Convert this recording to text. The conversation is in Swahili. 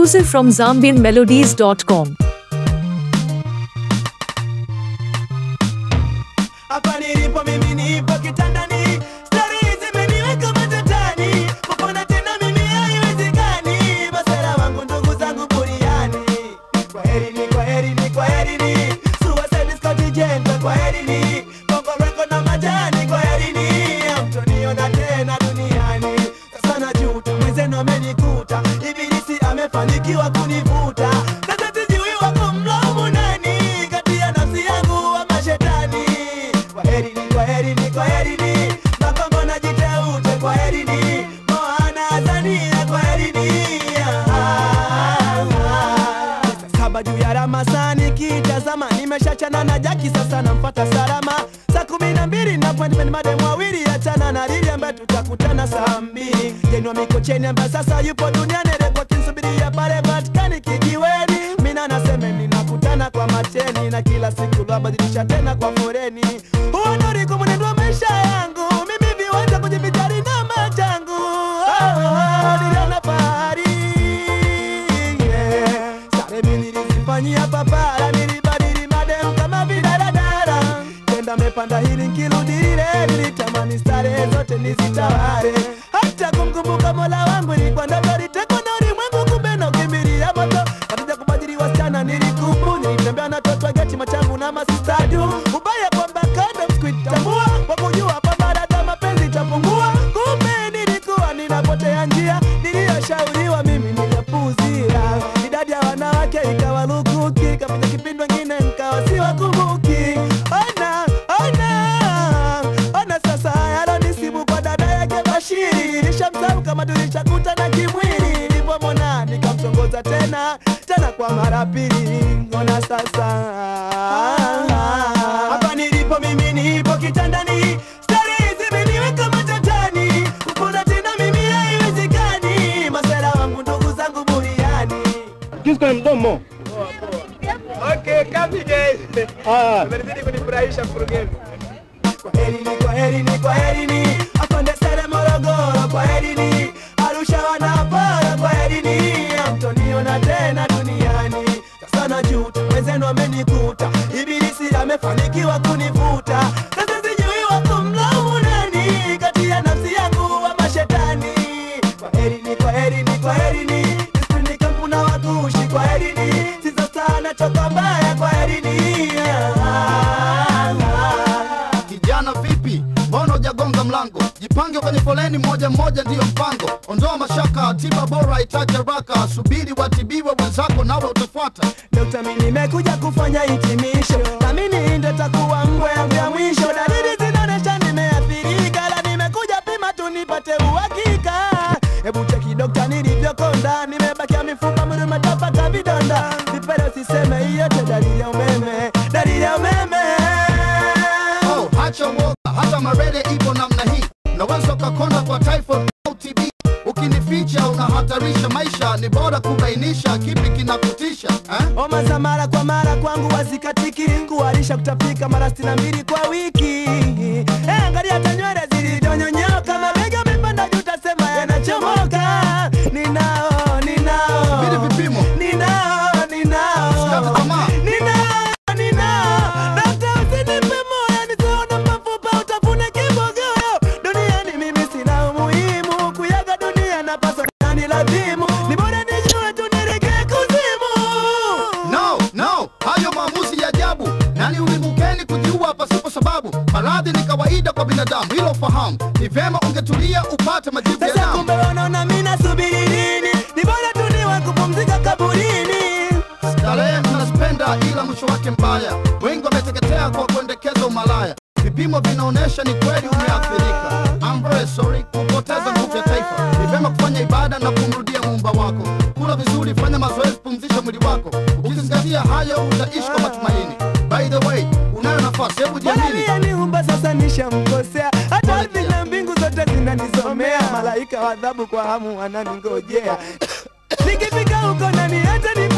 exclusive from ZambianMelodies.com. hapa nilipo mimi nipo kitandani stari zimeniweka matatani kupona tena mimi haiwezekani masera wangu ndugu zangu buriani kwa herini kwa herini kwa herini suicide Scott Jenta kwa herini Bongo Record na majani kwa herini hamtoniona tena duniani sasa najuta mwenzenu amenikuta ibilisi amefanikiwa kunivuta sasa sijui wako mlaumu nani kati ya nafsi yangu wa mashetani kwa herini kwa herini kwa herini makongo na jiteute kwa herini moana azania kwa herini saba juu ya ramasani kitazama nimeshachana na jaki sasa namfata salama saa kumi na mbili na appointment madem wawili achana na lili ambaye tutakutana saa mbili jenwa mikocheni ambaye sasa yupo duniani rekotinsubiria pale patikani kijiweni mina nasemeni nakutana kwa mateni na kila siku lwabadilisha tena kwa foreni huo ndo ulikuwa mwenendo wa maisha yangu mimi viwanja kujivijari na machangu oh, oh, niliona fahari yeah. Sare mi nilizifanyia papara, nilibadili madem kama vidaradara. Tenda mepanda hili nkirudi lile, nilitamani starehe zote nizitawale. Hata kumkumbuka mola wangu ilikuwa ndoto, litekwa na ulimwengu, kumbe nakimbilia moto. Katika kubadili wasichana nilikubu, nilitembea na toto geti machangu na masistadu. Ubaya kwamba kando sikuitambua, kwa kujua kwamba dada mapenzi itapungua. Kumbe nilikuwa ninapotea njia, niliyoshauriwa mimi nikapuuzia. Idadi ya wanawake ikawa lukuki, kapita kipindi wengine nkawa siwakumbuki. Ona, ona, ona sasa yalonisibu kwa dada yake Bashiri. Nishamsahau kama tulishakutana kimwili, nilipomwona nikamtongoza tena tena kwa mara pili. Ona sasa hapa nilipo mimi nipo kitandani, stari zimeniweka matatani, kupona tena mimi haiwezekani. Masera wangu ndugu zangu buriani Kisu kwenye mdomo. Okay, kapi guys. Ah, Umenizidi kunifurahisha mkurugenzi. Kwa herini, kwa herini, kwa herini. Afande Sere Morogoro, kwa herini. Arusha wanapara, kwa herini. Hamtoniona tena duniani. Sasa najuta, wenzenu wamenikuta. Ibilisi amefanikiwa kunivuta. Sasa sijui wako mlaumu nani kati ya nafsi yangu wa mashetani. Kwa herini, kwa herini, kwa herini. Nisipindi kampu na wakushi, kwa herini. Sisa sana choka mbaya, kwa herini. Kijana vipi, mbona hujagonga mlango? Jipange kwenye foleni moja moja, ndiyo mpango. Ondoa mashaka, tiba bora itaje haraka. Subiri watibiwe wenzako, nawe utafuata. Dokta, mimi nimekuja kufanya hitimisho, na mimi ndo takuwa ngwe yangu ya mwisho. Dalili zinaonyesha nimeathirika, la nimekuja pima tu nipate uhakika. Hebu cheki dokta, nilivyokonda, nimebakia mifupa, mwili umetapaka vidonda. Vipele usiseme, hiyo yote dalili ya umeme, dalili ya umeme. Oh, hacha woga, hata marele ipo namna hii. Unaweza ukakonda kwa typhoid au TB. Ukinificha unahatarisha maisha, ni bora kubainisha kipi kinakutisha eh? Homa za mara kwa mara kwangu wazikatiki, kuharisha kutapika mara sitini na mbili kwa wiki. Eh, angalia hata nywele zilizonyonyoka, mabega amepanda juu, utasema yanachomoka. Ninao, ninao, Subiri vipimo. ninao, ninao, Usikate tamaa. ninao, ninao. Dokta, usinipe moyo, nisione mafupa, utafune kibogoyo. Duniani mimi sina umuhimu, kuyaga dunia napaswa nani lazimu. Ni bora nijue tu niregee kuzimu. No, no, hayo maamuzi ya ajabu. Nani ulimukeni kujiua pasipo sababu? Maradhi ni kawaida kwa binadamu, hilo fahamu. Ni vyema ungetulia upate majibu ya Sasa damu. kumbe wanaona mimi nasubiri nini? Ni bora tu niwe kupumzika kaburini. Starehe mnazipenda ila mwisho wake mbaya. Wengi wameteketea kwa kuendekeza umalaya. Vipimo vinaonyesha ni kweli umeathirika. I'm very sorry kupoteza nguvu ya taifa. Ni vyema kufanya ibada na kumrudia muumba wako. Kula vizuri, fanya mazoezi, pumzisha mwili wako. Ukizingatia hayo utaishi kwa matumaini. By the way, unayo nafasi, hebu Bwana jiamini. aliyeniumba sasa nishamkosea, hata ardhi na mbingu zote zinanisomea. Malaika wa adhabu kwa hamu wananingojea. Nikifika huko nani hata